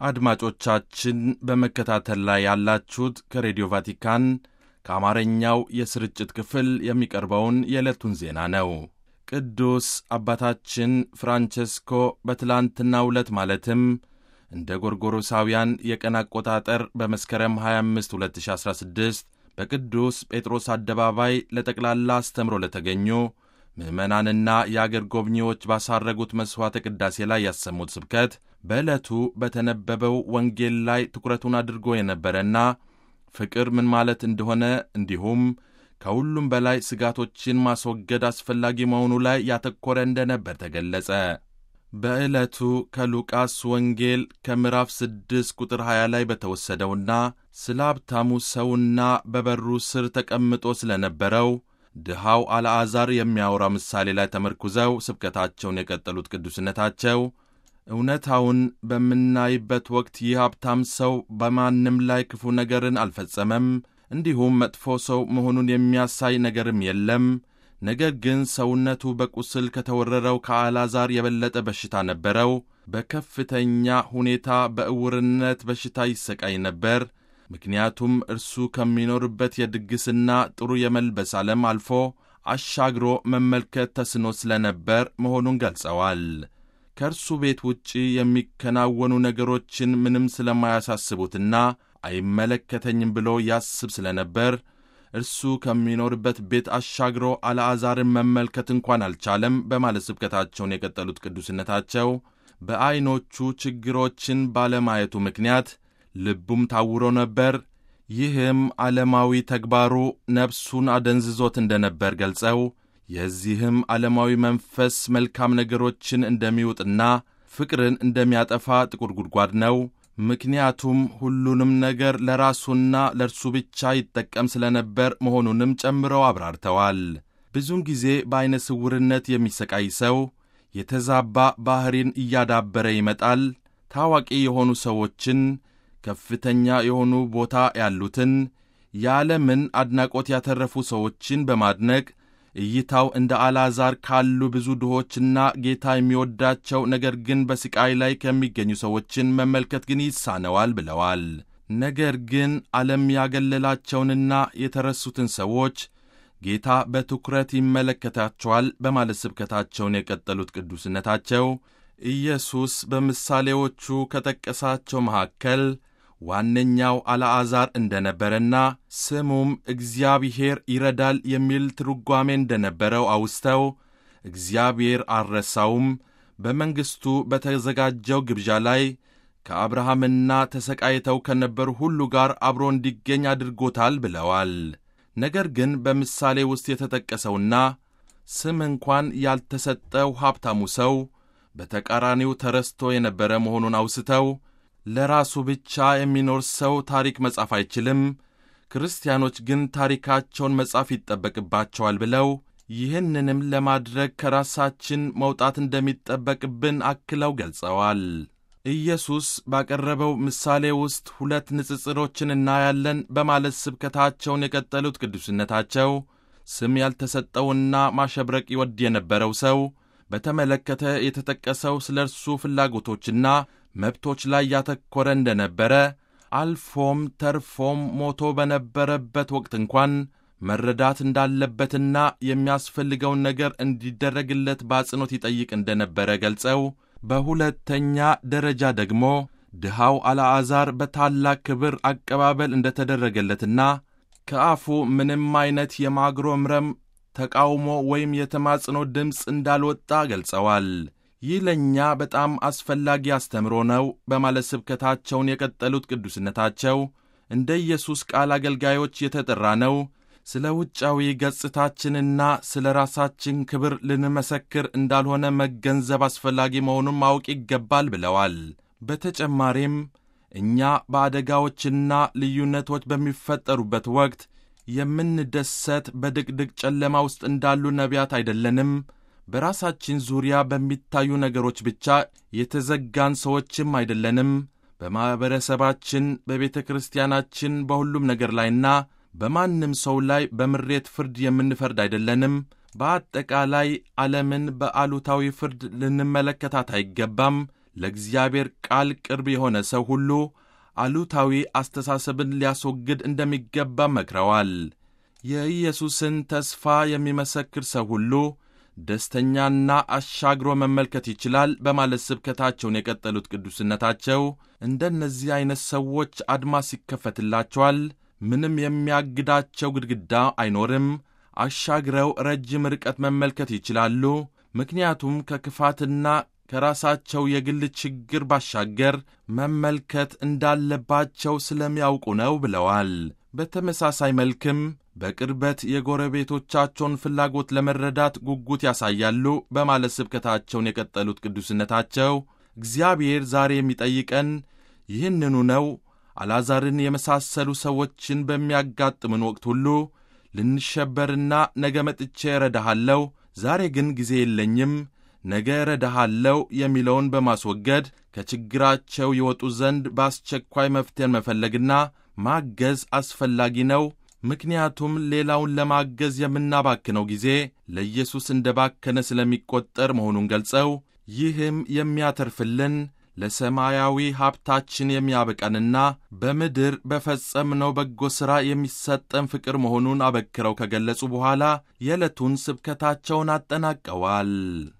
አድማጮቻችን በመከታተል ላይ ያላችሁት ከሬዲዮ ቫቲካን ከአማርኛው የስርጭት ክፍል የሚቀርበውን የዕለቱን ዜና ነው። ቅዱስ አባታችን ፍራንቸስኮ በትላንትናው ዕለት ማለትም እንደ ጎርጎሮሳውያን የቀን አቆጣጠር በመስከረም 25 2016 በቅዱስ ጴጥሮስ አደባባይ ለጠቅላላ አስተምሮ ለተገኙ ምዕመናንና የአገር ጎብኚዎች ባሳረጉት መሥዋዕተ ቅዳሴ ላይ ያሰሙት ስብከት በዕለቱ በተነበበው ወንጌል ላይ ትኩረቱን አድርጎ የነበረና ፍቅር ምን ማለት እንደሆነ እንዲሁም ከሁሉም በላይ ስጋቶችን ማስወገድ አስፈላጊ መሆኑ ላይ ያተኮረ እንደነበር ተገለጸ። በዕለቱ ከሉቃስ ወንጌል ከምዕራፍ 6 ቁጥር 20 ላይ በተወሰደውና ስለ ሀብታሙ ሰውና በበሩ ስር ተቀምጦ ስለነበረው ድሃው አልዓዛር የሚያወራ ምሳሌ ላይ ተመርኩዘው ስብከታቸውን የቀጠሉት ቅዱስነታቸው እውነታውን በምናይበት ወቅት ይህ ሀብታም ሰው በማንም ላይ ክፉ ነገርን አልፈጸመም፣ እንዲሁም መጥፎ ሰው መሆኑን የሚያሳይ ነገርም የለም። ነገር ግን ሰውነቱ በቁስል ከተወረረው ከአልዓዛር የበለጠ በሽታ ነበረው። በከፍተኛ ሁኔታ በዕውርነት በሽታ ይሰቃይ ነበር። ምክንያቱም እርሱ ከሚኖርበት የድግስና ጥሩ የመልበስ ዓለም አልፎ አሻግሮ መመልከት ተስኖ ስለነበር መሆኑን ገልጸዋል። ከእርሱ ቤት ውጪ የሚከናወኑ ነገሮችን ምንም ስለማያሳስቡትና አይመለከተኝም ብሎ ያስብ ስለነበር እርሱ ከሚኖርበት ቤት አሻግሮ አልዓዛርን መመልከት እንኳን አልቻለም በማለት ስብከታቸውን የቀጠሉት ቅዱስነታቸው በዐይኖቹ ችግሮችን ባለማየቱ ምክንያት ልቡም ታውሮ ነበር። ይህም ዓለማዊ ተግባሩ ነፍሱን አደንዝዞት እንደነበር ገልጸው የዚህም ዓለማዊ መንፈስ መልካም ነገሮችን እንደሚውጥና ፍቅርን እንደሚያጠፋ ጥቁር ጉድጓድ ነው። ምክንያቱም ሁሉንም ነገር ለራሱና ለእርሱ ብቻ ይጠቀም ስለነበር መሆኑንም ጨምረው አብራርተዋል። ብዙውን ጊዜ በዐይነ ስውርነት የሚሰቃይ ሰው የተዛባ ባሕሪን እያዳበረ ይመጣል። ታዋቂ የሆኑ ሰዎችን፣ ከፍተኛ የሆኑ ቦታ ያሉትን፣ የዓለምን አድናቆት ያተረፉ ሰዎችን በማድነቅ እይታው እንደ አልዓዛር ካሉ ብዙ ድሆችና ጌታ የሚወዳቸው ነገር ግን በስቃይ ላይ ከሚገኙ ሰዎችን መመልከት ግን ይሳነዋል ብለዋል። ነገር ግን ዓለም ያገለላቸውንና የተረሱትን ሰዎች ጌታ በትኩረት ይመለከታቸዋል በማለት ስብከታቸውን የቀጠሉት ቅዱስነታቸው ኢየሱስ በምሳሌዎቹ ከጠቀሳቸው መካከል ዋነኛው አልዓዛር እንደነበረና ስሙም እግዚአብሔር ይረዳል የሚል ትርጓሜ እንደነበረው አውስተው እግዚአብሔር አልረሳውም፣ በመንግሥቱ በተዘጋጀው ግብዣ ላይ ከአብርሃምና ተሰቃይተው ከነበሩ ሁሉ ጋር አብሮ እንዲገኝ አድርጎታል ብለዋል። ነገር ግን በምሳሌ ውስጥ የተጠቀሰውና ስም እንኳን ያልተሰጠው ሀብታሙ ሰው በተቃራኒው ተረስቶ የነበረ መሆኑን አውስተው ለራሱ ብቻ የሚኖር ሰው ታሪክ መጻፍ አይችልም፣ ክርስቲያኖች ግን ታሪካቸውን መጻፍ ይጠበቅባቸዋል ብለው ይህንንም ለማድረግ ከራሳችን መውጣት እንደሚጠበቅብን አክለው ገልጸዋል። ኢየሱስ ባቀረበው ምሳሌ ውስጥ ሁለት ንጽጽሮችን እናያለን በማለት ስብከታቸውን የቀጠሉት ቅዱስነታቸው ስም ያልተሰጠውና ማሸብረቅ ይወድ የነበረው ሰው በተመለከተ የተጠቀሰው ስለ እርሱ ፍላጎቶችና መብቶች ላይ ያተኮረ እንደነበረ አልፎም ተርፎም ሞቶ በነበረበት ወቅት እንኳን መረዳት እንዳለበትና የሚያስፈልገውን ነገር እንዲደረግለት በአጽንኦት ይጠይቅ እንደነበረ ገልጸው በሁለተኛ ደረጃ ደግሞ ድሃው አልዓዛር በታላቅ ክብር አቀባበል እንደተደረገለትና ከአፉ ምንም አይነት የማጉረምረም ተቃውሞ ወይም የተማጽኖ ድምፅ እንዳልወጣ ገልጸዋል። ይህ ለእኛ በጣም አስፈላጊ አስተምሮ ነው በማለት ስብከታቸውን የቀጠሉት ቅዱስነታቸው እንደ ኢየሱስ ቃል አገልጋዮች የተጠራ ነው ስለ ውጫዊ ገጽታችንና ስለ ራሳችን ክብር ልንመሰክር እንዳልሆነ መገንዘብ አስፈላጊ መሆኑን ማወቅ ይገባል ብለዋል። በተጨማሪም እኛ በአደጋዎችና ልዩነቶች በሚፈጠሩበት ወቅት የምንደሰት በድቅድቅ ጨለማ ውስጥ እንዳሉ ነቢያት አይደለንም። በራሳችን ዙሪያ በሚታዩ ነገሮች ብቻ የተዘጋን ሰዎችም አይደለንም። በማኅበረሰባችን፣ በቤተ ክርስቲያናችን፣ በሁሉም ነገር ላይና በማንም ሰው ላይ በምሬት ፍርድ የምንፈርድ አይደለንም። በአጠቃላይ ዓለምን በአሉታዊ ፍርድ ልንመለከታት አይገባም። ለእግዚአብሔር ቃል ቅርብ የሆነ ሰው ሁሉ አሉታዊ አስተሳሰብን ሊያስወግድ እንደሚገባ መክረዋል። የኢየሱስን ተስፋ የሚመሰክር ሰው ሁሉ ደስተኛና አሻግሮ መመልከት ይችላል በማለት ስብከታቸውን የቀጠሉት ቅዱስነታቸው እንደነዚህ ዐይነት ሰዎች አድማስ ይከፈትላቸዋል፣ ምንም የሚያግዳቸው ግድግዳ አይኖርም፣ አሻግረው ረጅም ርቀት መመልከት ይችላሉ። ምክንያቱም ከክፋትና ከራሳቸው የግል ችግር ባሻገር መመልከት እንዳለባቸው ስለሚያውቁ ነው ብለዋል። በተመሳሳይ መልክም በቅርበት የጎረቤቶቻቸውን ፍላጎት ለመረዳት ጉጉት ያሳያሉ በማለት ስብከታቸውን የቀጠሉት ቅዱስነታቸው እግዚአብሔር ዛሬ የሚጠይቀን ይህንኑ ነው። አልዓዛርን የመሳሰሉ ሰዎችን በሚያጋጥምን ወቅት ሁሉ ልንሸበርና ነገ መጥቼ እረዳሃለሁ፣ ዛሬ ግን ጊዜ የለኝም፣ ነገ እረዳሃለሁ የሚለውን በማስወገድ ከችግራቸው ይወጡ ዘንድ በአስቸኳይ መፍትሄን መፈለግና ማገዝ አስፈላጊ ነው። ምክንያቱም ሌላውን ለማገዝ የምናባክነው ጊዜ ለኢየሱስ እንደ ባከነ ስለሚቆጠር መሆኑን ገልጸው ይህም የሚያተርፍልን ለሰማያዊ ሀብታችን የሚያበቃንና በምድር በፈጸምነው በጎ ሥራ የሚሰጠን ፍቅር መሆኑን አበክረው ከገለጹ በኋላ የዕለቱን ስብከታቸውን አጠናቀዋል።